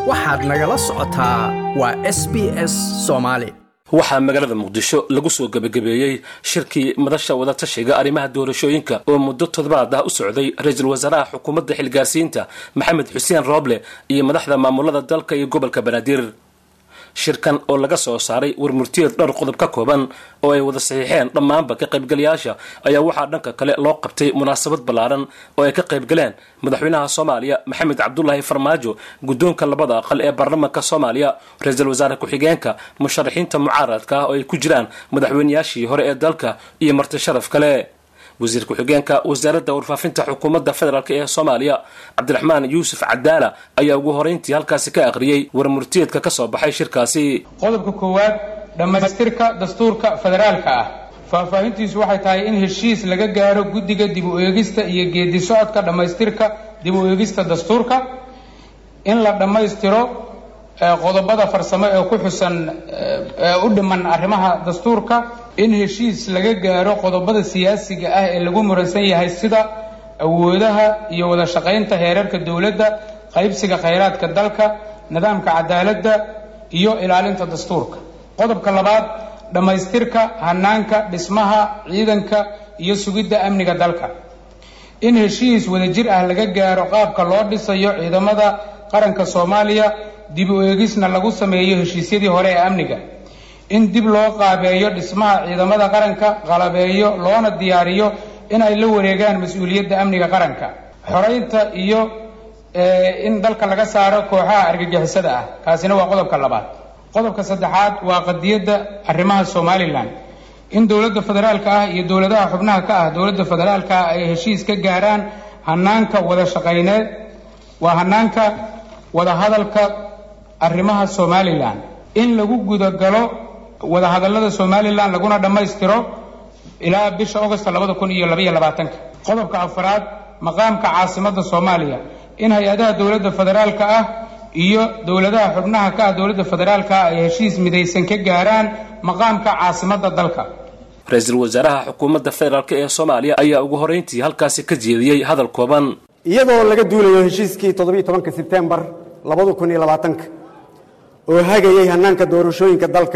waxaad nagala socotaa waa s b s soomaali waxaa magaalada muqdisho lagu soo gebagabeeyey shirkii madasha wadatashiga arrimaha doorashooyinka oo muddo toddobaad ah u socday ra-iisul wasaaraha xukuumadda xilgaarsiinta maxamed xuseen rooble iyo madaxda maamulada dalka iyo gobolka banaadir shirkan oo laga soo saaray warmurtiyeed dhowr qodob ka kooban oo ay wada saxiixeen dhammaanba ka qaybgalayaasha ayaa waxaa dhanka kale loo qabtay munaasabad ballaaran oo ay ka qaybgaleen madaxweynaha soomaaliya maxamed cabdulaahi farmaajo guddoonka labada aqal ee baarlamaanka soomaaliya ra-iisul wasaare ku-xigeenka musharaxiinta mucaaradka ah oo ay ku jiraan madaxweynayaashii hore ee dalka iyo marti sharaf kale wasiir ku-xigeenka wasaaradda warfaafinta xukuumadda federaalk ee soomaaliya cabdiraxmaan yuusuf cadaala ayaa ugu horeyntii halkaasi ka akhriyey warmurtiyeedka ka soo baxay shirkaasi qodobka koowaad dhammaystirka dastuurka federaalka ah faahfaahintiisu waxay tahay in heshiis laga gaaro guddiga dib u eegista iyo geedi socodka dhammaystirka dib u eegista dastuurka in la dhammaystiro qodobada farsamo ee ku xusan ee u dhiman arrimaha dastuurka in heshiis laga gaaro qodobada siyaasiga ah ee lagu muransan yahay sida awoodaha iyo wada shaqaynta heerarka dowladda qaybsiga khayraadka dalka nidaamka cadaaladda iyo ilaalinta dastuurka qodobka labaad dhammaystirka hanaanka dhismaha ciidanka iyo sugidda amniga dalka in heshiis wadajir ah laga gaaro qaabka loo dhisayo ciidamada qaranka soomaaliya dib u eegisna lagu sameeyo heshiisyadii hore ee amniga in dib loo qaabeeyo dhismaha ciidamada qaranka qalabeeyo loona diyaariyo in ay la wareegaan mas-uuliyadda amniga qaranka xoreynta iyo in dalka laga saaro kooxaha argagixisada ah kaasina waa qodobka labaad qodobka saddexaad waa qadiyadda arrimaha somalilan in dowladda federaalka ah iyo dowladaha xubnaha ka ah dowladda federaalka ah ay heshiis ka gaaraan hanaanka wada shaqayneed waa hanaanka wadahadalka arrimaha somalilan in lagu gudagalo wadahadallada somalilan laguna dhammaystiro ilaa bisha augost labada kun iyo labaiyo labaatanka qodobka afaraad maqaamka caasimadda soomaaliya in hay-adaha dowladda federaalka ah iyo dowladaha xubnaha ka ah dowladda federaalka ah ay heshiis midaysan ka gaaraan maqaamka caasimadda dalka ra-iisul wasaaraha xukuumadda federaalk ee soomaaliya ayaa ugu horeyntii halkaasi ka jeediyey hadal kooban iyadoo laga duulayo heshiiskii toddobiiyo tobanka sebtembar labada kun iyo labaatanka oo hagayay hanaanka doorashooyinka dalka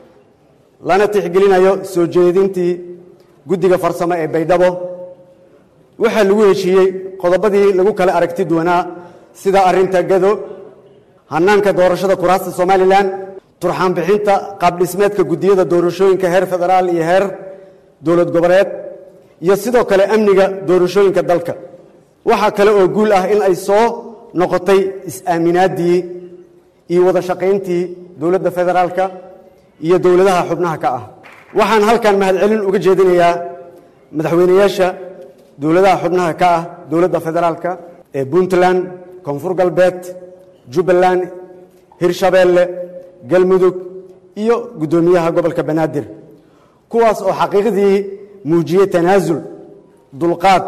lana tixgelinayo soo jeedintii guddiga farsamo ee baydhabo waxaa lagu heshiiyey qodobadii lagu kala aragti duwanaa sida arrinta gado hanaanka doorashada kuraasta somalilan turxaan bixinta qaabdhismeedka guddiyada doorashooyinka heer federaal iyo heer dowlad goboleed iyo sidoo kale amniga doorashooyinka dalka waxaa kale oo guul ah in ay soo noqotay is-aaminaaddii iyo wada shaqayntii dowladda federaalka iyo dowladaha xubnaha ka ah waxaan halkan mahadcelin uga jeedinayaa madaxweynayaasha dowladaha xubnaha ka ah dowladda federaalka ee puntland koonfur galbeed jubbaland hirshabeelle galmudug iyo guddoomiyaha gobolka banaadir kuwaas oo xaqiiqdii muujiyey tanaasul dulqaad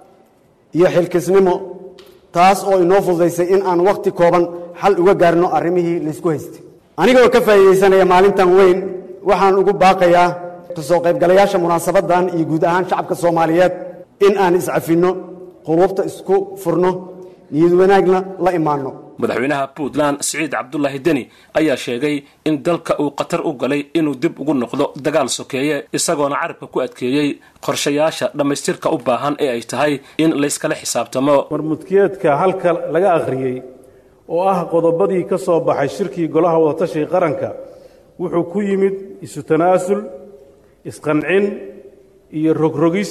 iyo xilkisnimo taas oo inoo fududaysay in aan wakhti kooban xal uga gaarno arrimihii laysku haystay anigoo ka faa'iidaysanaya maalintan weyn waxaan ugu baaqayaa kasoo qaybgalayaasha munaasabaddan iyo guud ahaan shacabka soomaaliyeed in aan iscafinno quluubta isku furno niyad wanaagna la imaanno madaxweynaha puntland siciid cabdulaahi deni ayaa sheegay in dalka uu khatar u galay inuu dib ugu noqdo dagaal sokeeye isagoona carabka ku adkeeyey qorshayaasha dhammaystirka u baahan ee ay tahay in layskala xisaabtamo warmudkiyeedka halka laga akhriyey oo ah qodobadii ka soo baxay shirkii golaha wadatashiga qaranka wuxuu ku yimid isu tanaasul isqancin iyo rogrogis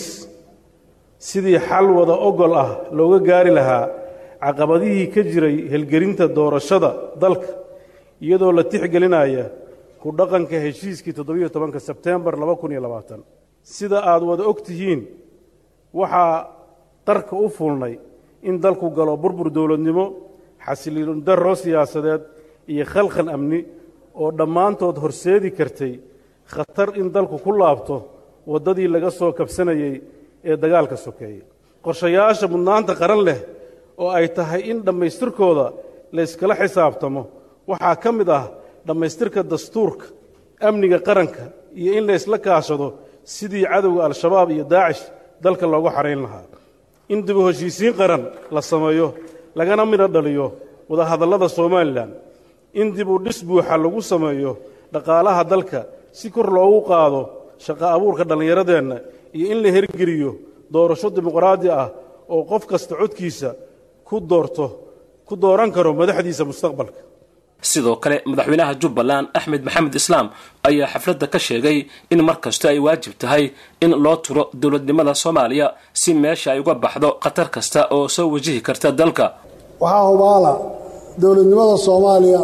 sidii xal wada ogol ah looga gaari lahaa caqabadihii ka jiray helgelinta doorashada dalka iyadoo la tixgelinaya ku dhaqanka heshiiskii toddobiyo tobanka sebteembar laba kun iyo labaatan sida aad wada og tihiin waxaa qarka u fulnay in dalku galo burbur dowladnimo xasiliin darro siyaasadeed iyo khalkhal amni oo dhammaantood horseedi kartay khatar in dalku ku laabto waddadii laga soo kabsanayey ee dagaalka sokeeyey qorshayaasha mudnaanta qaran leh oo ay tahay in dhammaystirkooda layskala xisaabtamo waxaa ka mid ah dhammaystirka dastuurka amniga qaranka iyo in laysla kaashado sidii cadowga al-shabaab iyo daacish dalka loogu xarayn lahaa in dib u heshiisiin qaran la sameeyo lagana midho dhaliyo wadahadallada somalilan in dib u dhis buuxa lagu sameeyo dhaqaalaha dalka si kor loogu qaado shaqo abuurka dhallinyaradeenna iyo in la hergeliyo doorasho dimuqraadi ah oo qof kasta codkiisa ku doorto ku dooran karo madaxdiisa mustaqbalka sidoo kale madaxweynaha jubbaland axmed maxamed islaam ayaa xafladda ka sheegay in mar kasta ay waajib tahay in loo turo dowladnimada soomaaliya si meesha ay uga baxdo khatar kasta oo soo wajihi karta dalka waxaa hubaala dowladnimada soomaaliya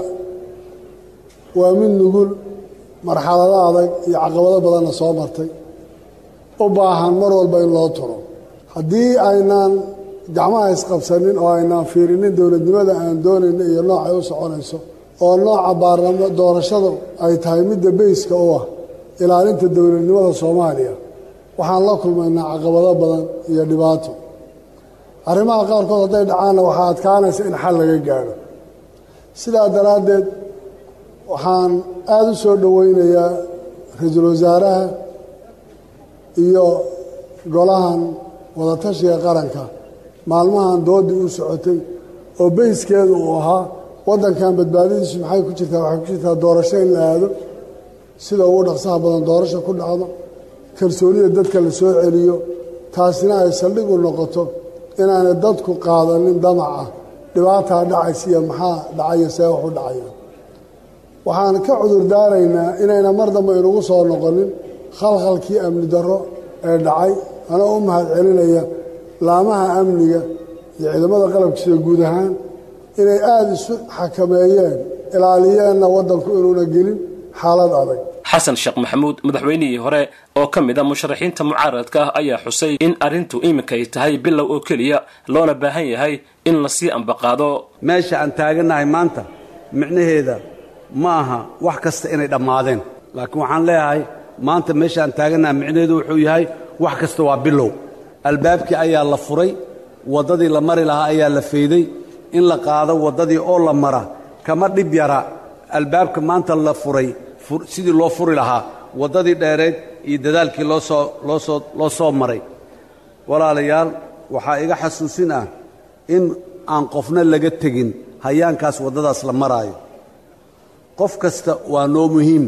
waa mid nugul marxalado adag iyo caqabado badanna soo martay u baahan mar walba in loo turo haddii aynaan gacmaha isqabsanin oo aynaan fiirinin dowladnimada aan doonayno iyo noocay u soconayso oo nooca baarlamo doorashadu ay tahay midda beyska u ah ilaalinta dowladnimada soomaaliya waxaan la kulmaynaa caqabado badan iyo dhibaato arrimaha qaarkood hadday dhacaanna waxaa adkaanaysa in xal laga gaadho sidaa daraaddeed waxaan aada u soo dhoweynayaa ra-iisul wasaaraha iyo golahan wadatashiga qaranka maalmahan doodii u socotay oo beyskeedu uu ahaa waddankan badbaadadiisu maxay ku jirtaa waxay ku jirtaa doorasho in la aado sida ugu dhaqsaha badan doorasho ku dhacdo kalsoonida dadka la soo celiyo taasina ay saldhig u noqoto inaanay dadku qaadanin damaca dhibaataa dhacaysa iyo maxaa dhacaya see wax u dhacaya waxaan ka cudur daaraynaa inayna mar dambe inugu soo noqonin khalkhalkii amni darro ee dhacay anoo u mahad celinaya laamaha amniga iyo ciidamada qalabkiisida guud ahaan inay aada isu xakameeyeen ilaaliyeenna waddanku inuuna gelin xaalad adag xasan sheekh maxamuud madaxweynihii hore oo ka mid a musharaxiinta mucaaradka ah ayaa xusay in arrintu iminka ay tahay bilow oo keliya loona baahan yahay in lasii ambaqaado meesha aan taagannahay maanta micnaheeda ma aha wax kasta inay dhammaadeen laakiin waxaan leeyahay maanta meesha aan taagannahay micnaheedu wuxuu yahay wax kasta waa bilow albaabkii ayaa la furay waddadii la mari lahaa ayaa la fayday in la qaado waddadii oo la mara kama dhib yara albaabka maanta la furay sidii loo furi lahaa waddadii dheereed iyo dadaalkii loosoo loosoo loo soo maray walaalayaal waxaa iga xasuusin ah in aan qofna laga tegin hayaankaas waddadaas la maraayo qof kasta waa noo muhiim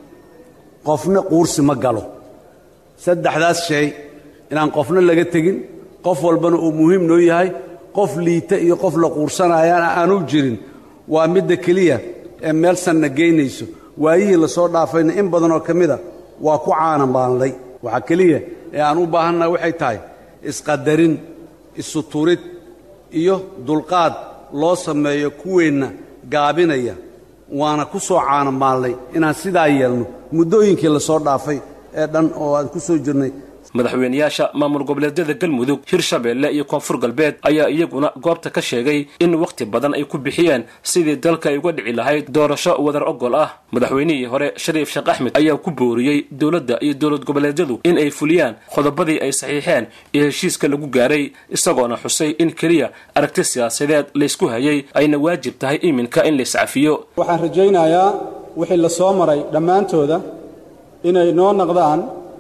qofna quursi ma galo saddexdaas shay inaan qofna laga tegin qof walbana uu muhiim noo yahay qof liita iyo qof la quursanayaana aanu jirin waa midda keliya ee meel sanna geynayso waayihii la soo dhaafayna in badanoo ka mida waa ku caanamaanlay waxaa keliya ee aan u baahannaha waxay tahay isqadarin isuturid iyo dulqaad loo sameeyo kuweenna gaabinaya waana ku soo caanamaalnay inaan sidaa yeelno muddooyinkii la soo dhaafay ee dhan oo aan ku soo jirnay madaxweynayaasha maamul goboleedyada galmudug hirshabeelle iyo koonfur galbeed ayaa iyaguna goobta ka sheegay in wakhti badan ay ku bixiyeen sidii dalka ay uga dhici lahayd doorasho wadar ogol ah madaxweynihii hore shariif sheekh axmed ayaa ku booriyey dowladda iyo dowlad goboleedyadu in ay fuliyaan qodobadii ay saxiixeen iyo heshiiska lagu gaaray isagoona xusay in keliya aragti siyaasadeed laysku hayay ayna waajib tahay iminka in layscafiyo waxaan rajaynayaa wixii la soo maray dhammaantooda inay noo naqdaan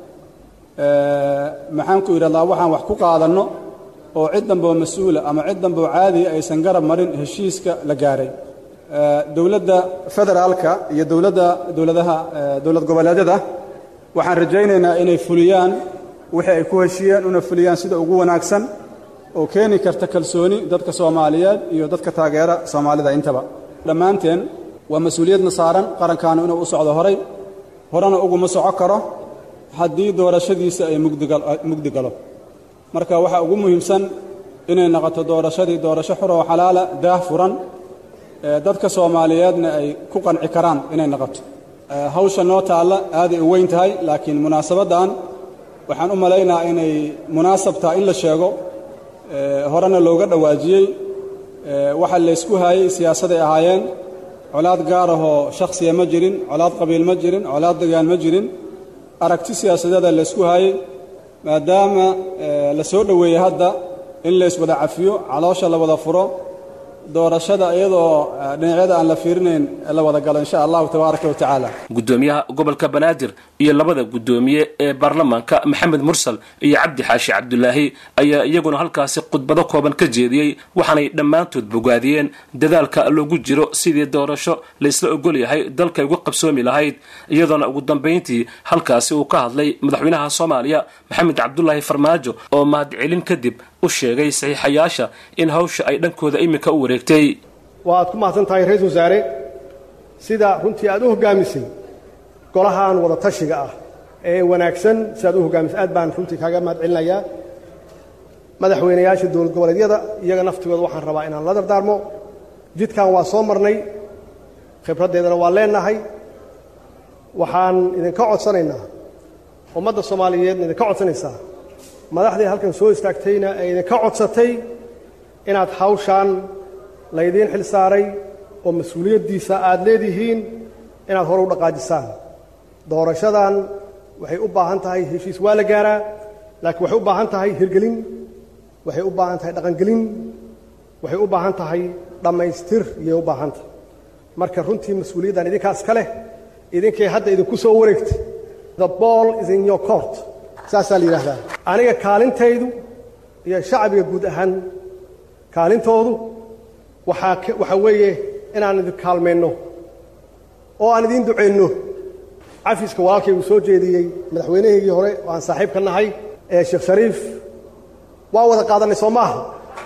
maxaan ku idhahdaa waxaan wax ku qaadanno oo cid damboo mas-uula ama cid damboo caadiya aysan garab marin heshiiska la gaaray dowladda federaalka iyo dowladda dowladaha dowlad goboleedyada waxaan rajaynaynaa inay fuliyaan wixii ay ku heshiiyeen una fuliyaan sida ugu wanaagsan oo keeni karta kalsooni dadka soomaaliyeed iyo dadka taageera soomaalida intaba dhammaanteen waa mas-uuliyadna saaran qarankaanu inuu u socdo horay horena uguma soco karo haddii doorashadiisa ay mugdi galo marka waxaa ugu muhiimsan inay noqoto doorashadii doorasho xur oo xalaala daah furan dadka soomaaliyeedna ay ku qanci karaan inay noqoto hawsha noo taalla aaday u weyn tahay laakiin munaasabaddan waxaan u malaynaa inay munaasab tahay in la sheego horena looga dhowaajiyey waxa laysku haayey siyaasaday ahaayeen colaad gaar ahoo shakhsiya ma jirin colaad qabiil ma jirin colaad degaan ma jirin aragti siyaasadeeda laysku haayey maadaama la soo dhoweeyey hadda in layswada cafiyo caloosha la wada furo doorashada iyadoo dhinacyada aan la fiirinayn la wada galo insha allahu tabaaraka wa tacaala gudoomiyaha gobolka banaadir iyo labada gudoomiye ee baarlamaanka maxamed mursal iyo cabdi xaashi cabdulaahi ayaa iyaguna halkaasi khudbado kooban ka jeediyey waxaanay dhammaantood bogaadiyeen dadaalka loogu jiro sidii doorasho laysla ogol yahay dalkay uga qabsoomi lahayd iyadoona ugu dambayntii halkaasi uu ka hadlay madaxweynaha soomaaliya maxamed cabdulaahi farmaajo oo mahadcelin kadib u sheegay saxiixayaasha in hawsha ay dhankooda iminka u wareegtay waaad ku mahadsan tahay ra-isul wasaare sida runtii aad u hoggaamisay golahan wada tashiga ah ee wanaagsan sidaad u hoggaamisay aad baan runtii kaaga mahad celinayaa madaxweynayaasha dowlad goboleedyada iyaga naftigooda waxaan rabaa inaan la dardaarmo jidkan waa soo marnay khibraddeedana waa leenahay waxaan idinka codsanaynaa ummadda soomaaliyeedna idinka codsanaysaa madaxdii halkan soo istaagtayna ee idinka codsatay inaad hawshaan laydiin xil saaray oo mas-uuliyaddiisa aad leedihiin inaad hore u dhaqaajisaan doorashadan waxay u baahan tahay heshiis waa la gaaraa laakiin waxay u baahan tahay hirgelin waxay u baahan tahay dhaqangelin waxay u baahan tahay dhammaystir iyay u baahan tahay marka runtii mas-uuliyaddan idinkaas ka leh idinkay hadda idinku soo wareegtay the ball is in your court saasaa la yidhaahdaa aniga kaalintaydu iyo shacbiga guud ahaan kaalintoodu waxaa waxaa weeye inaan idin kaalmayno oo aan idiin ducayno cafiska walaalkay uu soo jeediyey madaxweynahaygii hore oo aan saaxiib ka nahay ee sheekh shariif waa wada qaadannay soo maaha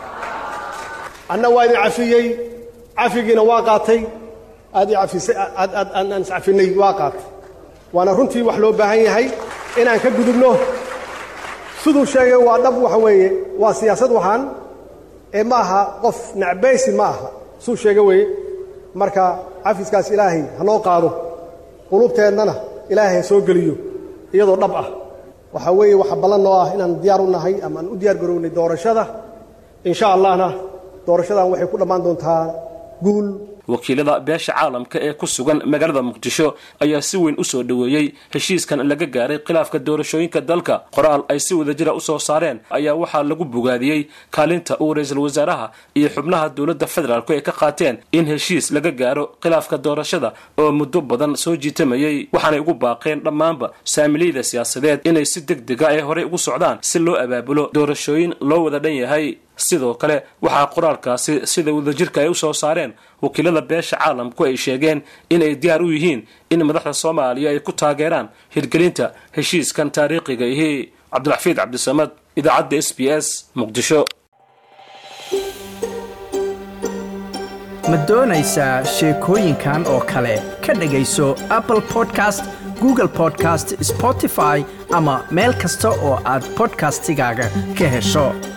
anna waa idin cafiyey cafigiina waa qaatay aad ifisay aan iscafinay waa qaatay waana runtii wax loo baahan yahay inaan ka gudubno siduu sheegay waa dhab waxa weeye waa siyaasad waxaan ee ma aha qof nacbaysi ma aha suu sheega weeye marka cafiskaas ilaahay ha noo qaado qulubteennana ilaahay ha soo geliyo iyadoo dhab ah waxaa weeye waxa ballan noo ah inaan diyaar u nahay ama aan u diyaar garownay doorashada insha allahna doorashadan waxay ku dhammaan doontaa guul wakiilada beesha caalamka ee ku sugan magaalada muqdisho ayaa si weyn u soo dhoweeyey heshiiskan laga gaaray khilaafka doorashooyinka dalka qoraal ay si wadajira u soo saareen ayaa waxaa lagu bogaadiyey kaalinta uu ra-iisul wasaaraha iyo xubnaha dowladda federaalku ay ka qaateen in heshiis laga gaaro khilaafka doorashada oo muddo badan soo jiitamayey waxaanay ugu baaqeen dhammaanba saamiliyada siyaasadeed inay si deg dega ay horey ugu socdaan si loo abaabulo doorashooyin loo wada dhan yahay sidoo kale waxaa qoraalkaasi sida wadajirka ay u soo saareen wakiilada beesha caalamku ay sheegeen in ay diyaar u yihiin in madaxda soomaaliya ay ku taageeraan hirgelinta heshiiskan taariikhiga ihi cabdiraxfiid cabdisamad idaacadda s b s muqdisho ma doonaysaa sheekooyinkan oo kale ka dhegayso apple podcast google podcast spotify ama meel kasta oo aad bodkastigaaga ka hesho